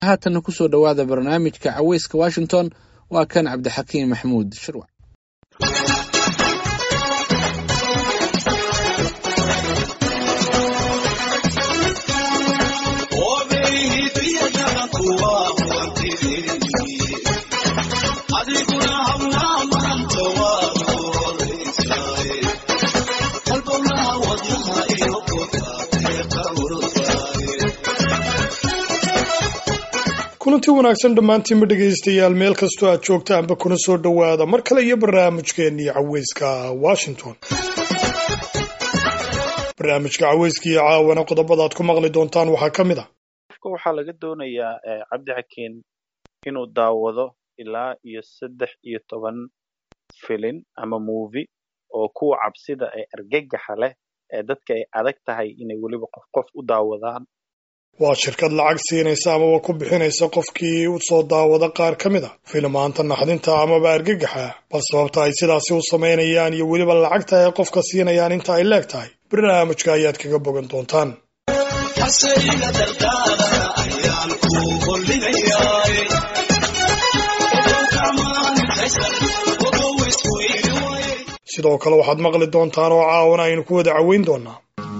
haatanna kusoo dhowaada barnaamijka caweyska washington waa kan cabdixakiim maxmuud shirwac kulanti wanaagsan dhammaantiinba dhegaystayaal meel kastoo aad joogtaanba kuna soo dhowaada mar kale iyo barnaamijkeennii caweyska washington barnaamijka caweyska iyo caawana qodobada aad ku maqli doontaan waxaa ka mid ah qofka waxaa laga doonayaa cabdixakiin inuu daawado ilaa iyo saddex iyo toban filin ama movi oo kuwa cabsida ee argagaxa leh ee dadka ay adag tahay inay weliba qof qof u daawadaan waa shirkad lacag siinaysa amaba ku bixinaysa qofkii u soo daawada qaar ka mid a filmaanta naxdinta amaba argagaxa bal sababta ay sidaasi u samaynayaan iyo weliba lacagta ay qofka siinayaan inta ay leeg tahay barnaamijka ayaad kaga bogan doontaan sidoo kale waxaad maqli doontaan oo caawana aynu ku wada caweyn doonaa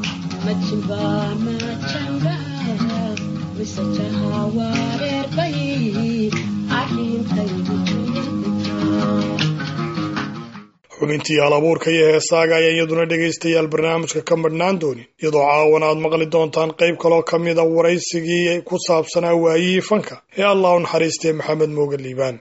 xubintii hal abuurka iyo heesaaga ayaa iyaduna dhegaystayaal barnaamijka ka madhnaan doonin iyadoo caawana aad maqli doontaan qayb kaloo ka mida waraysigii ku saabsanaa waayihii fanka ee allah u naxariistay maxamed mooga liibaan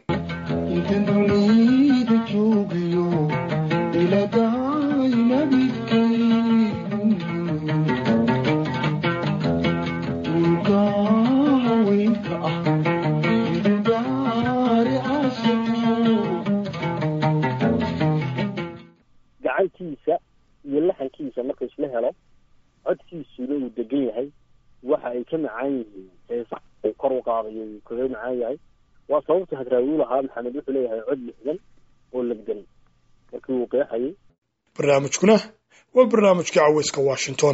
gacantiisa iyo laxankiisa marka isla helo codkiisuna uu degan yahay waxa ay ka macaan yihiin heesa uu kor u qaadayo uu kaga macaan yahay waa sababta hadraawi u lahaa maxamed wuxuu leeyahay cod lixdan oo legdan markii uu qeexayay barnaamijkuna waa barnaamijka caweyska washington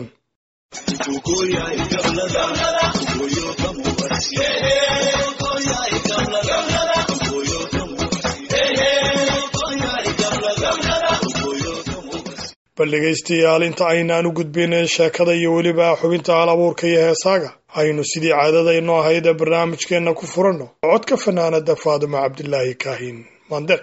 bal dhegaystayaal inta aynaan u gudbin sheekada iyo weliba xubinta hal abuurka iyo heesaaga aynu sidii caadadayno ahayd ee barnaamijkeenna ku furanno codka fanaanada faaduma cabdilaahi kaahin mandeq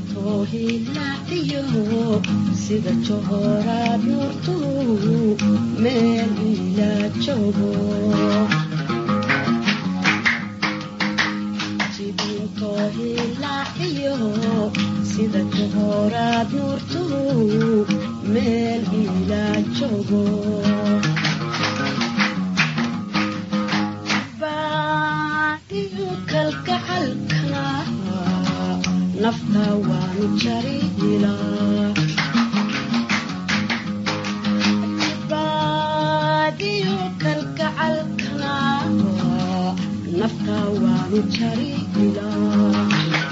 toohilaciyo sida johoraad nuurtu meel ila joogo jibintoohilaciyo sida johoraad nuurtu meel ila joogo baadiyo kalgacalka nafta waanu jarilaa baadiyo kalgacalkana nafta waanu jarilaa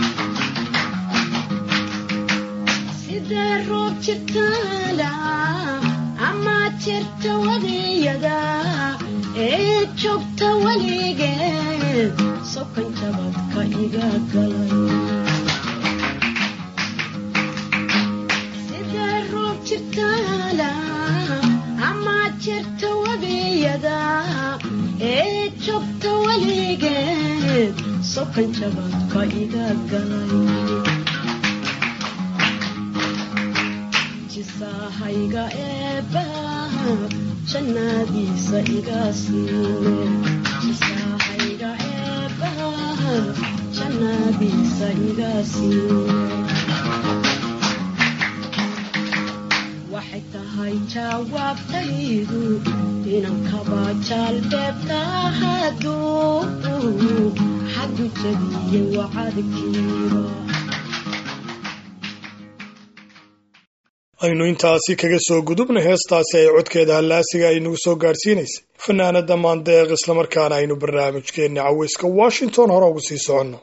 sidee roob jirtaala ama jirta wadiyada ee joogta weligeed sokan jabadka iga galay sidee roob jirtaala ama jirta wadiyada ee joogta weligeed sokan jabadka iga galay jisahayga eebbaha jannadiisa iga siine jisahayga eebbaha jannadiisa iga siine waxay tahay jawaabtaydu inan kaba jaalbeebta hadduu xaggu jabiye wacadkiiba aynu intaasi kaga soo gudubna heestaasi ay codkeeda hallaasiga ay nagu soo gaadhsiinaysay fanaanada maandeeq islamarkaana aynu barnaamijkeenna caweyska washington hore ugu sii soconno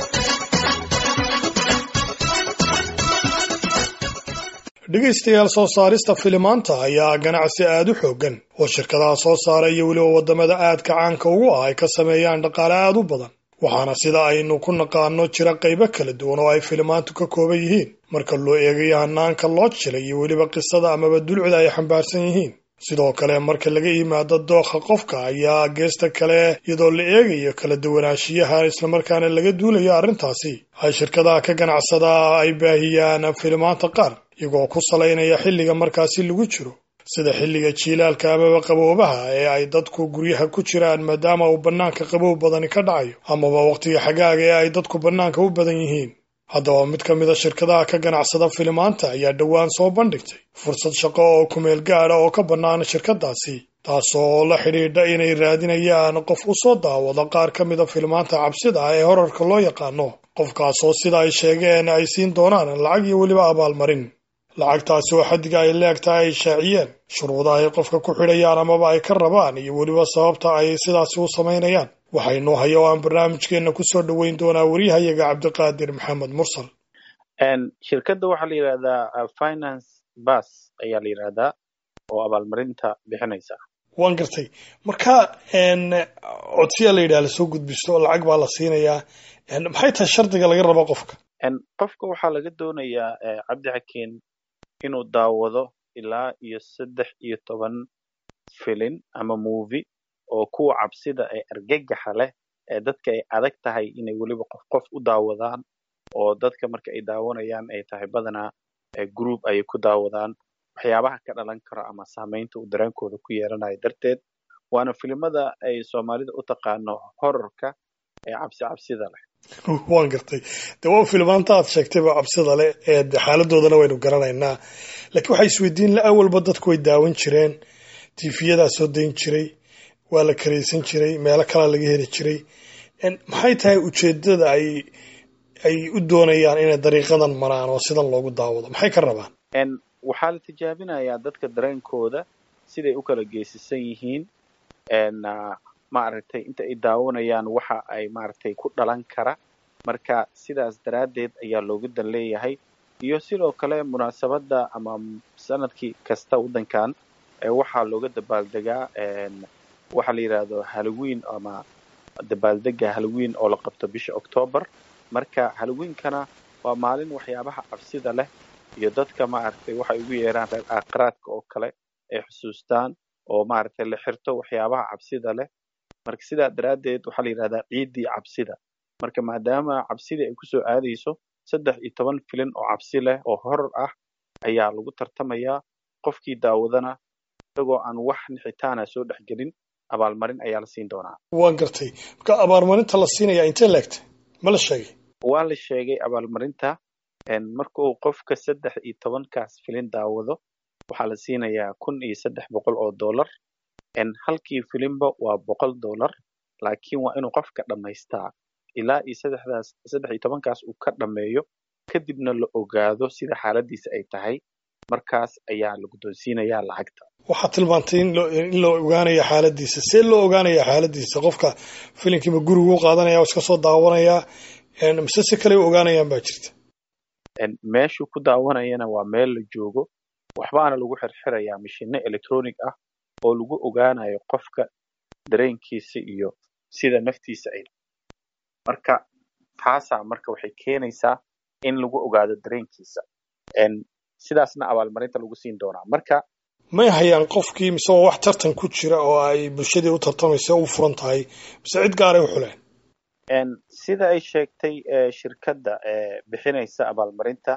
dhegaystayaal soo saarista filimaanta ayaa ganacsi aada u xooggan oo shirkadaha soo saara iyo weliba waddamada aadka caanka ugu ah ay ka sameeyaan dhaqaale aada u badan waxaana sida aynu ku naqaano jira qaybo kala duwan oo ay filimaantu ka kooban yihiin marka loo eegayo hanaanka loo jilay iyo weliba qisada amaba dulcida ay xambaarsan yihiin sidoo kale marka laga yimaado dookha qofka ayaa geesta kale iyadoo la eegayo kala duwanaanshiyaha islamarkaana laga duulayo arrintaasi ay shirkadaha ka ganacsadaa ay baahiyaan filimaanta qaar iyagoo ku salaynaya xilliga markaasi lagu jiro sida xilliga jiilaalka amaba qaboobaha ee ay dadku guryaha ku jiraan maadaama uu bannaanka qabow badani ka dhacayo amaba wakhtiga xagaaga ee ay dadku bannaanka u badan yihiin haddaba mid ka mida shirkadaha ka ganacsada filimaanta ayaa dhowaan soo bandhigtay fursad shaqo oo kumeel gaada oo ka bannaan shirkadaasi taasoo la xidhiidha inay raadinayaan qof u soo daawado qaar ka mida filimaanta cabsida ah ee horarka loo yaqaano qofkaasoo sida ay sheegeen ay siin doonaan lacag iyo weliba abaalmarin lacagtaasi oo xaddiga ay leegtahay ay shaaciyeen shuruuda ay qofka ku xidhayaan amaba ay ka rabaan iyo weliba sababta ay sidaasi u samaynayaan waxaynu haya oo aan barnaamijkeenna kusoo dhoweyn doonaa wariyahayaga cabdiqaadir maxamed mursal shirkadda waxaa la yidhahdaa finance bas ayaa la yidhahdaa oo abaalmarinta bixinaysa waan gartay marka codsiyaa la yidhaha lasoo gudbisto lacag baa la siinayaa maxay tahay shardiga laga rabo qofka qofka waxaa laga doonayaa cabdi xakiin inuu daawado ilaa iyo saddex iyo toban filin ama movie oo kuwa cabsida ee argagaxa leh ee dadka ay adag tahay inay weliba qof qof u daawadaan oo dadka marka ay daawanayaan ay tahay badanaa group ayay ku daawadaan waxyaabaha ka dhalan karo ama saamaynta uu dareenkooda ku yeelanayo darteed waana filimada ay soomaalida u taqaano horarka ee cabsi cabsida leh waan gartay de waa filimaanta aad sheegtayba cabsida leh ee xaaladoodana waynu garanaynaa laakiin waxaa isweydiin la awalba dadku way daawan jireen tiifiyadaa soo dayn jiray waa la karaysan jiray meelo kalaa laga heli jiray maxay tahay ujeedada ay ay u doonayaan inay dariiqadan maraan oo sidan loogu daawado maxay ka rabaan waxaa la tijaabinayaa dadka dareenkooda siday u kala geesisan yihiin maaragtay inta ay daawanayaan waxa ay maaragtay ku dhalan kara marka sidaas daraaddeed ayaa loogu dan leeyahay iyo sidoo kale munaasabadda ama sanadkii kasta waddankan waxaa looga dabaaldegaa waxaa la yidhaahdo halloween ama dabaaldega halloween oo la qabto bisha octoobar marka halloweenkana waa maalin waxyaabaha cabsida leh iyo dadka maaragtay waxay ugu yeeraan reer aakhiraadka oo kale ay xusuustaan oo maaragtay la xirto waxyaabaha cabsida leh marka sidaa daraaddeed waxaa la yidhahdaa ciiddii cabsida marka maadaama cabsidii ay kusoo aadayso saddex iyo toban filin oo cabsi leh oo horor ah ayaa lagu tartamayaa qofkii daawadana isagoo aan wax nixitaana soo dhexgelin abaalmarin ayaa la siin doonaa waan gartay marka abaalmarinta la siinaya intee leegtay ma la sheegay waa la sheegay abaalmarinta markuu qofka saddex iyo tobankaas filin daawado waxaa la siinayaa kun iyo saddex boqol oo dollar halkii filinba waa boqol dollar laakiin waa inuu qofka dhammaystaa ilaa iyo saddexdaas saddex iyo tobankaas uu ka dhammeeyo kadibna la ogaado sida xaaladiisa ay tahay markaas ayaa la guddoonsiinayaa lacagta waxaad tilmaantay in loo in loo ogaanayo xaaladiisa see loo ogaanaya xaaladiisa qofka filinkiiba gurigu u qaadanaya oo iska soo daawanayaa mise si kale u ogaanayaan baa jirta meeshuu ku daawanayana waa meel la joogo waxbaana lagu xirxirayaa mashino electronic ah oo lagu ogaanayo qofka dareenkiisa iyo sida naftiisa ay marka taasaa marka waxay keenaysaa in lagu ogaado dareenkiisa sidaasna abaalmarinta lagu siin doonaa marka may hayaan qofkii mise waa wax tartan ku jira oo ay bulshadii u tartamaysa u furan tahay mise cid gaaray u xuleen sida ay sheegtay shirkadda bixinaysa abaalmarinta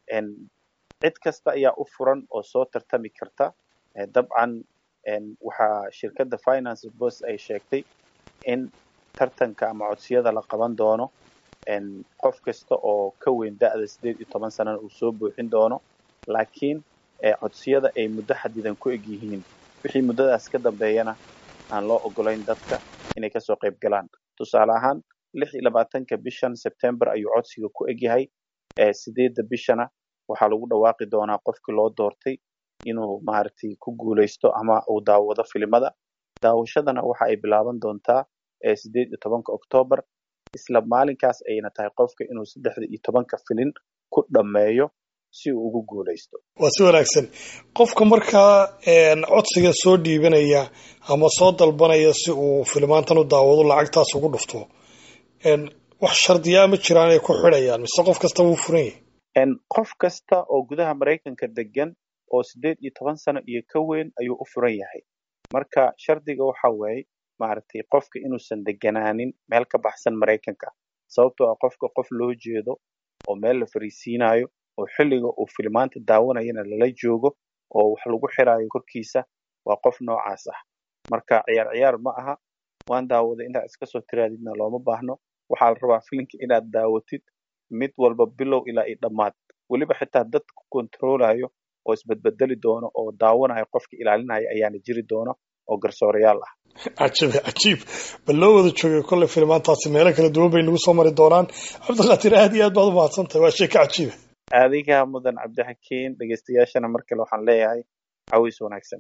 cid kasta ayaa u furan oo soo tartami karta dabcan waxaa shirkadda finance bos ay sheegtay in tartanka ama codsiyada la qaban doono qof kasta oo ka weyn da-da sideed iyo toban sanana uu soo buuxin doono laakiin codsiyada ay muddo xadidan ku eg yihiin wixii muddadaas ka dambeeyana aan loo ogolayn dadka inay kasoo qayb galaan tusaale ahaan lix iyo labaatanka bishan sebtember ayuu codsiga ku egyahay sideedda bishana waxaa lagu dhawaaqi doonaa qofkii loo doortay inuu maaragtay ku guulaysto ama uu daawado filimada daawashadana waxa ay bilaaban doontaa sideed iyo tobanka octoobar isla maalinkaas ayna tahay qofka inuu saddexda iyo tobanka filin ku dhammeeyo si uu ugu guulaysto waa si wanaagsan qofka markaa codsiga soo dhiibanaya ama soo dalbanaya si uu filimaantan u daawado lacagtaas ugu dhufto wax shardiyaa ma jiraan ay ku xidhayaan mise qof kasta wuu furan yahay qof kasta oo gudaha maraykanka degan oo sideed iyo toban sano iyo ka weyn ayuu u furan yahay marka shardiga waxa weeye maaragtay qofka inuusan deganaanin meel ka baxsan maraykanka sababtoo ah qofka qof loo jeedo oo meel la fariisiinayo oo xilliga uu filimaanta daawanayana lala joogo oo wax lagu xiraayo korkiisa waa qof noocaas ah marka ciyaar ciyaar ma aha waan daawaday intaad iska soo tiraadidna looma baahno waxaa la rabaa filinka inaad daawatid mid walba bilow ilaa iyo dhammaad weliba xitaa dad ku kontroolayo oo isbedbedeli doono oo daawanayo qofka ilaalinaya ayaana jiri doono oo garsoorayaal ah cajiib cajiib bal loo wada joogay kolley filimaantaasi meelo kala duwan bay nagu soo mari doonaan cabdiqaatir aad iyo aad baad u mahadsan tahay waa sheeka cajiiba adiga mudan cabdixakiin dhegeystayaashana mar kale waxaan leeyahay cawiis wanaagsan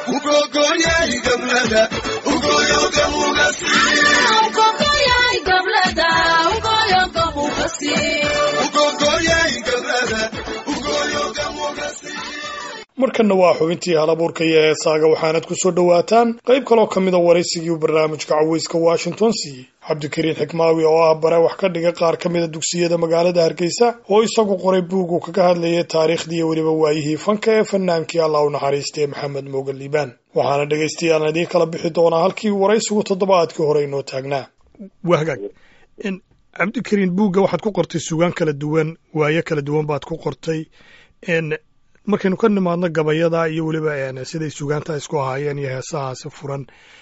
markanna waa xubintii halabuurka iyo heesaaga waxaanad ku soo dhowaataan qayb kaloo ka mida waraysigii uu barnaamijka caweyska washington siiyey cabdikariin xikmaawi oo ah bare wax ka dhiga qaar ka mida dugsiyada magaalada hargeysa oo isagu qoray buugu kaga hadlayay taariikhdii iyo weliba waayihii fanka ee fanaankii allah u naxariistay maxamed moogan liibaan waxaana dhegaystayaal idiin kala bixi doonaa halkii waraysigu toddobaadkii hore inoo taagnaa wahagaag cabdikariin buugga waxaad ku qortay sugaan kala duwan waayo kala duwan baad ku qortay markaynu ka nimaadno gabayada iyo weliba siday sugaanta isku ahaayeen iyo heesahaasi furan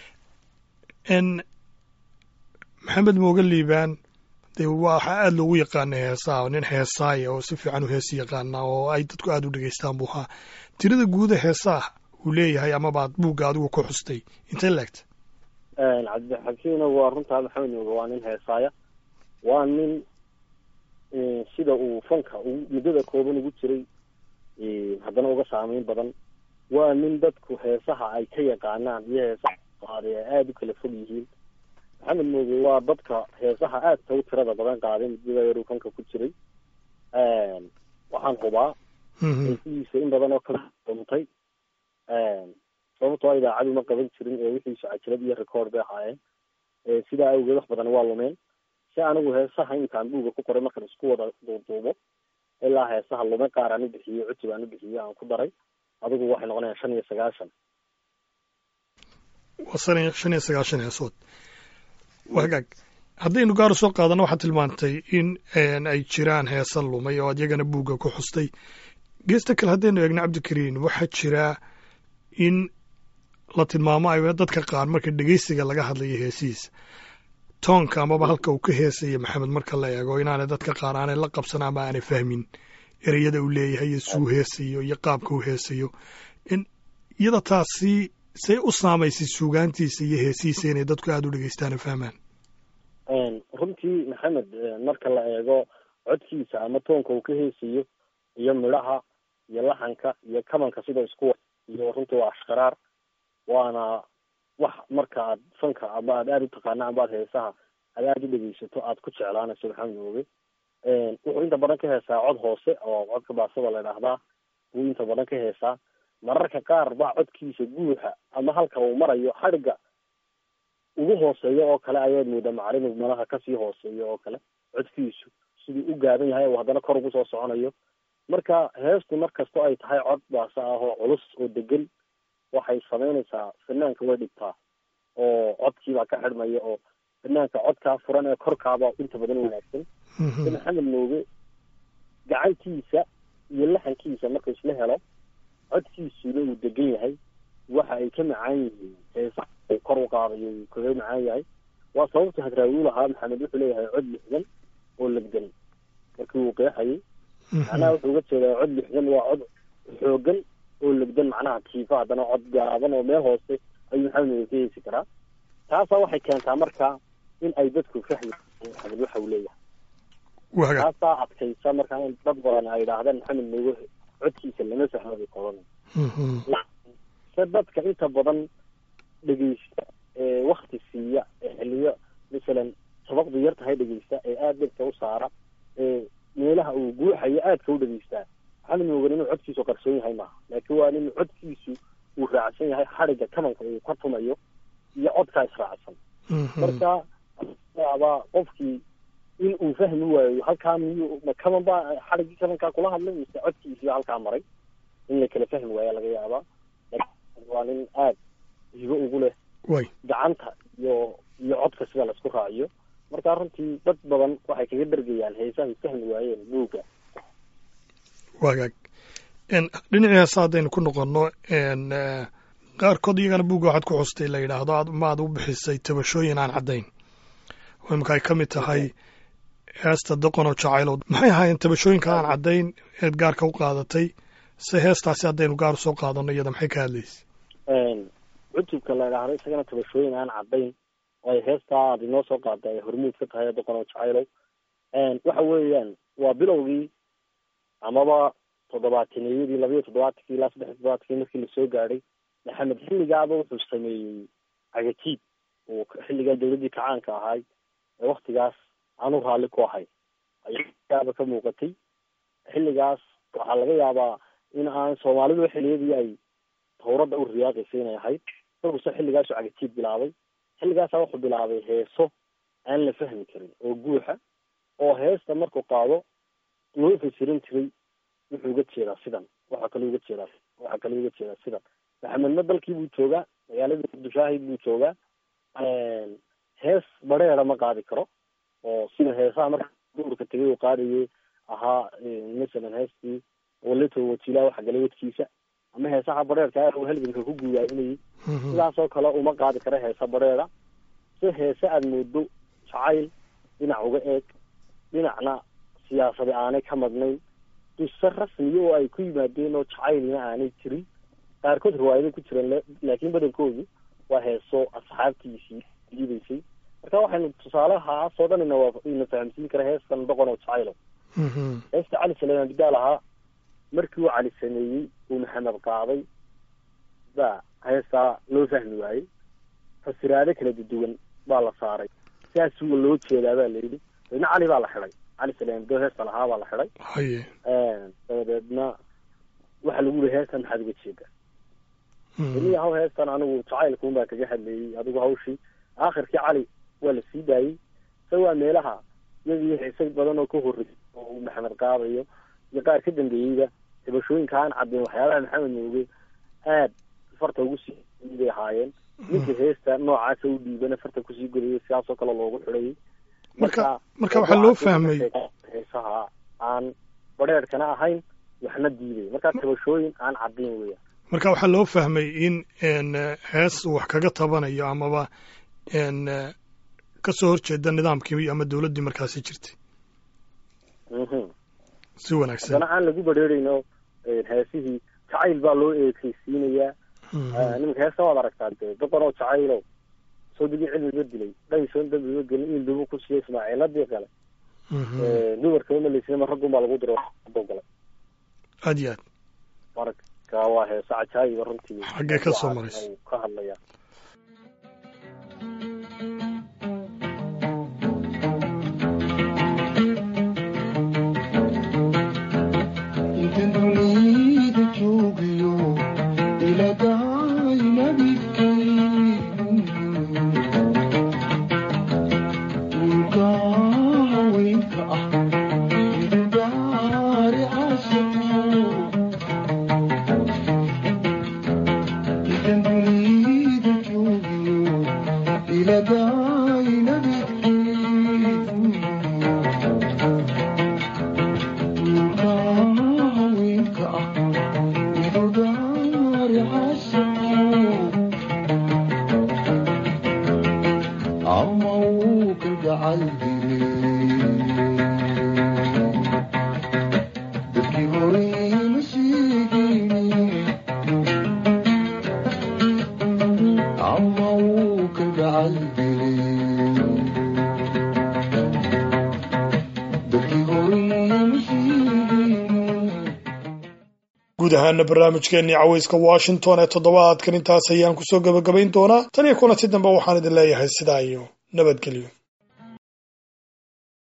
maxamed mooge liibaan dee waxaa aada loogu yaqaana heesaha nin heesaaya oo si fiican u heesi yaqaana oo ay dadku aada u dhegeystaan buu ahaa tirada guuda heesaha uu leeyahay amabaad buugga adigu ku xustay intay leegta cabdixakiina waa runtaa maxamed mooge waa nin heesaaya waa nin sida uu fanka muddada kooban ugu jiray haddana uga saameyn badan waa nin dadku heesaha ay ka yaqaanaan iyo heesaha qaaday ay aada u kala fog yihiin maxamed mooge waa dadka heesaha aadka u tirada badan qaaday muddada yaruu fanka ku jiray waxaan hubaa heesihiisa in badan oo kala duntay sababtoo idaacadu ma qaban jirin ee wixiisu cajirad iyo record bay ahaayeen sidaa awgeed wax badan waa lumeen si anigu heesaha intaan buuga ku qoray markan isku wada duuduubo ilaa heesaha lume qaar aan u bixiyo cutub aan u bixiyo aan ku daray adigu waxay noqonayaan shan iyo sagaashan waa san shan iyo sagaashan heesood wagaag haddaynu gaar u soo qaadano waxaad tilmaantay in ay jiraan heesa lumay oo adyagana buugga ku xustay geesta kale haddaynu eegno cabdikariin waxaa jira in la tilmaamo ay dadka qaar marka dhegeysiga laga hadlayo heesihiisa toonka amaba halka uu ka heesaya maxamed marka la eego inaanay dadka qaar aanay la qabsan ama aanay fahmin ereyada uu leeyahay iyo suu heesayo iyo qaabka uu heesayo iyada taasi say u saamaysay suugaantiisa iyo heesihiisa inay dadku aada u dhegeystaan o fahmaan runtii maxamed marka la eego codkiisa ama toonka uu ka heesayo iyo midhaha iyo laxanka iyo kamanka sida isku iyo runtii waa ashqaraar waana wax marka aad fanka ama aad aada u taqaana amba aad heesaha aad aada u dhegeysato aad ku jeclaanayso maxamed mooge wuxuu inta badan ka heesaa cod hoose oo codka baasada la idhaahdaa buu inta badan ka heesaa mararka qaar baa codkiisa guuxa ama halka uu marayo xadhigga ugu hooseeyo oo kale ayaad moodaa macalin malaha kasii hooseeyo oo kale codkiisu siduu u gaaban yahay oo haddana kor ugu soo soconayo marka heestu mar kastoo ay tahay cod baasa ah oo culus oo degan waxay samaynaysaa fanaanka way dhigtaa oo codkiibaa ka xidhmaya oo fanaanka codkaa furan ee korkaaba inta badan wanaagsan si maxamed mooge gacantiisa iyo laxankiisa marka isla helo codkiisuna uu degan yahay waxa ay ka macaan yihiin heesa uu kor u qaadayo uu kaga macaan yahay waa sababta hadraawi u lahaa maxamed wuxuu leeyahay cod lixdan oo legdan markii uu qeexayay macnaha wuxuu uga jeedaa cod lixdan waa cod xoogan oo legdan macnaha tiifa haddana cod gaaban oo meel hoose ayuu maxamed mooge ka heesi karaa taasaa waxay keentaa marka in ay dadku fahmi maxamed waxa uu leeyahay taasaa adkaysa markaa in dad badan ay idhaahdeen maxamed mooge codkiisa lama fahmo bay qodan se dadka inta badan dhegeysta ee wakti siiya ee xiliyo masalan sabaqdu yar tahay dhegeysta ee aada dhegta u saara ee meelaha uu guuxayo aadka u dhegeystaa maxamed moogan inuu codkiisu qarsoon yahay maaha laakiin waa in codkiisu uu raacsan yahay xadhigga kamanka uu ka tumayo iyo codkaa israacsan marka yaabaa qofkii in uu fahmi waayo halkaa miyuu ma kaman baa xadhiggii kamankaa kula hadlay mise codkiisiyo halkaa maray in la kala fahmi waaya laga yaabaa waa nin aada hibo ugu leh way gacanta iyo iyo codka sida laisku raaciyo marka runtii dad badan waxay kaga dhargayaan heesahay fahmi waayeen buugga wagaag dhinacii heesa haddaynu ku noqonno qaarkood iyagana buugga waxaad ku xustay la yidhaahdo aad maad u bixisay tabashooyin aan caddayn oo imika ay ka mid tahay heesta doqon oo jacaylow maxay ahaayeen tabashooyinka aan caddayn eed gaarka u qaadatay se heestaasi haddaynu gaar usoo qaadano iyada maxay ka hadlaysa cutubka la idhaahdo isagana tabashooyin aan caddayn oo ay heestaa aad inoo soo qaada ay hormuud ka tahay doqon oo jacaylow waxa weeyaan waa bilowgii amaba toddobaataneyadii labayo toddobaatankii ilaa saddex toddobaatankii markii lasoo gaadhay maxamed xilligaaba wuxuu sameeyey cagatiib uu xilligaa dawladdii kacaanka ahaay ee waktigaas aanu raalli ku ahay ayaaba ka muuqatay xilligaas waxaa laga yaabaa in aan soomaalidu xilliyadii ay tawradda u riyaaqaysay inay ahayd isaguse xilligaasu cagatiib bilaabay xilligaasa wuxuu bilaabay heeso aan la fahmi karin oo guuxa oo heesta markuu qaado loo fasirin jiray wuxuu uga jeedaa sidan waxaa kaloo uga jeedaa waxaa kaloo uga jeedaa sidan maxamedna dalkii buu joogaa magaaladii muqdishaahid buu joogaa hees bareera ma qaadi karo oo sida heesaha marka duurka tegay uu qaadayay ahaa masalan heestii waleto wajiilaa waxa galay wadkiisa ama heesaha bareerka uu halganka ku guudaayinayay sidaasoo kale uma qaadi karo heesa bareera si heese aada moodo jacayl dhinac uga eeg dhinacna siyaasadi aanay ka madnayn duse rasmiya oo ay ku yimaadeen oo jacaylina aanay jirin qaarkood riwaayado ku jireen laakiin badankoodu waa heeso asxaabtiisii diidaysay marka waxaynu tusaalehaasoo dhan ina ina fahamsiin kara heestan doqon oo jacaylo heesta cali saleymaan bidaal ahaa markii uu cali sameeyey uu maxamed qaaday baa heestaa loo fahmi waayey fasiraado kala duduwan baa la saaray sidaas wa loo jeedaa baa layidhi dabeedna cali baa la xidhay cali saleymaan do heesta lahaa baa la xidhay haye dabadeedna waxaa lagu yihi heestan maxaad uga jeeda iniya haw heestan anigu jacaylkuun baa kaga hadleeyey adigu hawshii aakhirkii cali waa la sii daayey se waa meelaha iyagii heese badan oo ka horreysay oo uu maxamed qaadayo iyo qaar ka dambeeyeyba tabashooyinka aan caddayn waxyaabaha maxamed mooge aad farta ugu sii bay ahaayeen ninka heesta noocaasa u dhiibana farta kusii godayay sidaasoo kale loogu xidhayay marka marka waxaa loo fahmay heesaha aan badheerhkana ahayn waxna diiday markaa tabashooyin aan caddayn weeyaan marka waxaa loo fahmay in n hees uu wax kaga tabanayo amaba n ka soo horjeeda nidaamkii ama dowladdii markaasi jirtay Mhm. si wanaagsan haddana aan lagu badheerayno heesihii jacayl baa loo eekaysiinayaa Mhm. nimanka heesta waad aragtaa dee doqon oo jacaylow soo degin cilmiga dilay dhaysoon dambiga gelin in dubu ku siiyey ismaaciiladii kale Mhm. dumarkaba malaysina raggun baa lagu diray galay aad iyo aad marka waa heese cajaayiba runtii Xaggee ka soo maraysa? uu ka hadlaya intan dunida joogiyo iladahay nabigay dhulka haweenka ah idudaari caasimo intan dunida joogiyo iladahay nabigay haweenka ah idudaari caasimo ama uu ka gacal dadkii horey ma sheegayni ama uu ka gacal dadkii horey ma sheegayni guud ahaana barnaamijkeennii cawayska washington ee toddobaadkan intaas ayaan kusoo gebagabayn doonaa tan iyo kulanti dambe waxaan idin leeyahay sidaa iyo nabadgelyo